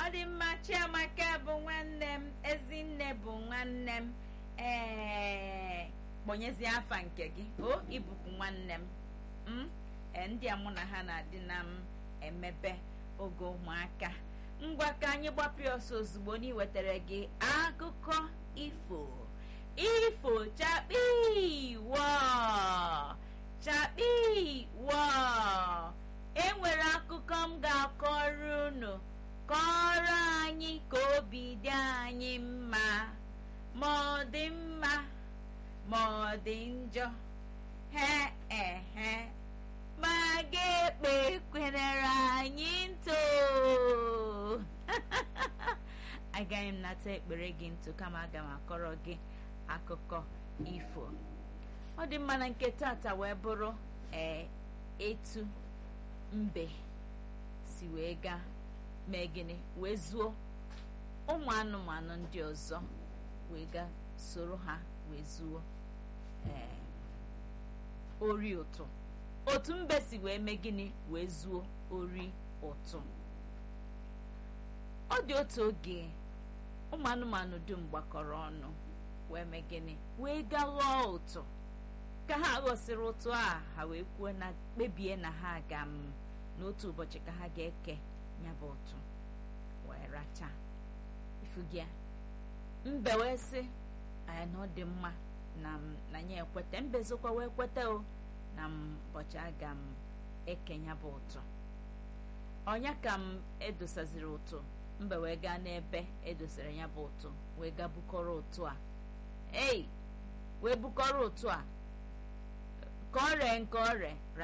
ọ dị mma chiamaka bụ nwanne m ezinne bụ nwanne m ee kpọnyezie afa nke gị o ibukwu nwanne m m ee ndị a mụ na ha na-adị na m emebe oge ụmụaka ngwa ka anyị gbapịa ọsọ ozugbo na iwetara gị akụkọ ifo ifo chakpi wọ chakpi wọ enwere akụkọ m ga-akọrọ unu kọrọ anyị ka obi dị anyị mma ma ọ dị mma ma ọ dị njọ he ehe ma ga-ekpe kwenere anyị ntụ agaghị m nata ekpere gị ntụ kama aga m akọrọ gị akụkọ ifo ọ dị mma na nke tata wee bụrụ ee etu mbe si wee gaa mee gịnị wee zuo ụmụ anụmanụ ndị ọzọ wee gaa soro ha wee zuo ee ori ụtụ otu mbe si wee mee gịnị wee zuo ori ụtụ ọ dị otu oge ụmụ anụmanụ dum gbakọrọ ọnụ wee mee gịnị wee gaa ghọọ ụtụ ka ha ghọsịrị ụtụ a ha wee kwuo na kpebie na ha ga m n'otu ụbọchị ka ha ga-eke ya bụ ụtụ wee racha ifugịa mbe wee sị anyị na ọ dị mma na m na ya ekweta mbe zokwa wee kweta o na ụbọchị aga m eke ya bụ ụtụ ọnya ka m edosaziri ụtụ mbe wee gaa n'ebe edosara ya bụ ụtụ wee gaa bukọrọ ụtụ a ei wee bukọrọ ụtụ a ka ọ ree nke ọ ree